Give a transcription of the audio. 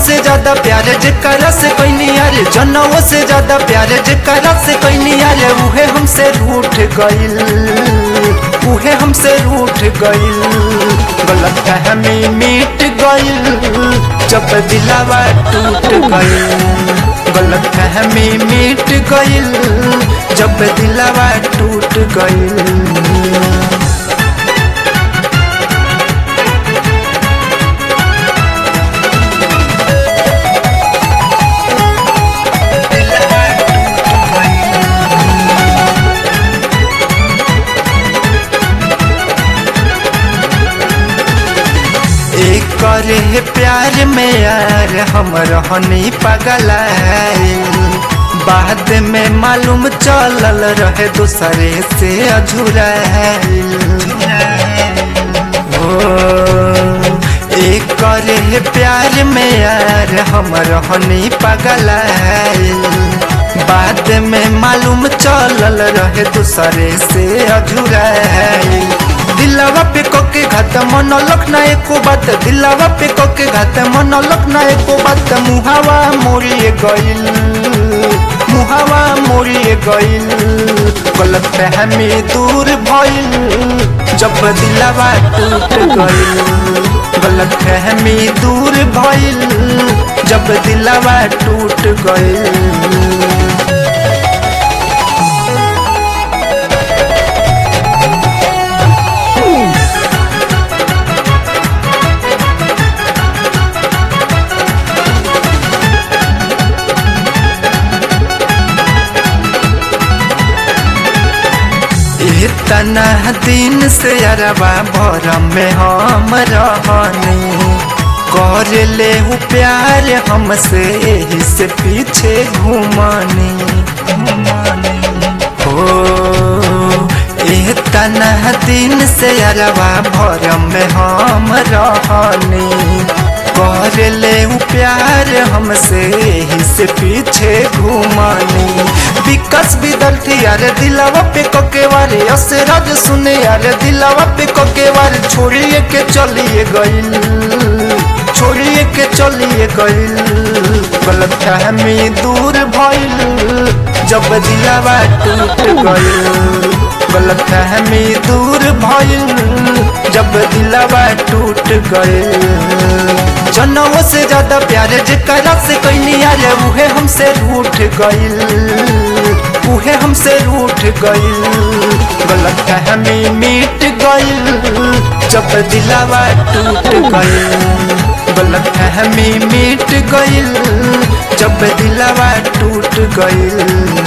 से ज्यादा प्यार जेकरा से कैनी यारे जनवो से ज्यादा प्यार जेकरा से कैनी यारे उहे हमसे रूठ गइल उहे हमसे रूठ गइल गलत फहमी मिट गइल जब दिलावा टूट गइल गलत फहमी मिट गइल जब दिलावा टूट गइल एक करे प्यार में यार हम रहनी पगल बाद में मालूम चलल रहे दूसरे से अझुरा एक करे प्यार में यार हम रहनी पगल बाद में मालूम चलल रहे दूसरे से अझुरा दिलावा पे कोके घात मन लखना एको बात दिलावा पे कोके घात मन लखना एको बात मुहावा मोरिए गइल मुहावा मोरिए गइल गलत फहमी दूर भइल जब दिलावा टूट गइल गलत फहमी दूर भइल जब दिलावा टूट गइल इतना दिन से अरबा भरम में हम रहनी कर ले हूँ प्यार हमसे यही से पीछे घूमनी हो इतना दिन से अरबा भरम में हम रहनी कर ले हूँ प्यार हमसे यही से पीछे घूमनी विकास बिदलती यार दिलावा पे कोके वारे असराज सुने यार दिलावा पे कोके वारे छोड़िए के चलिए गइल छोड़िए के चलिए गइल गलत फहमी दूर भइल जब दिलावा टूट गइल गलत फहमी दूर भइल जब दिलावा टूट गइल जनवो से ज्यादा प्यार जेकरा से कैनी यार उहे हमसे रूठ गइल उहे हमसे रूठ गइल गलत फहमी मिट गइल जब दिलावा टूट गइल गलत फहमी मिट गइल जब दिलावा टूट गइल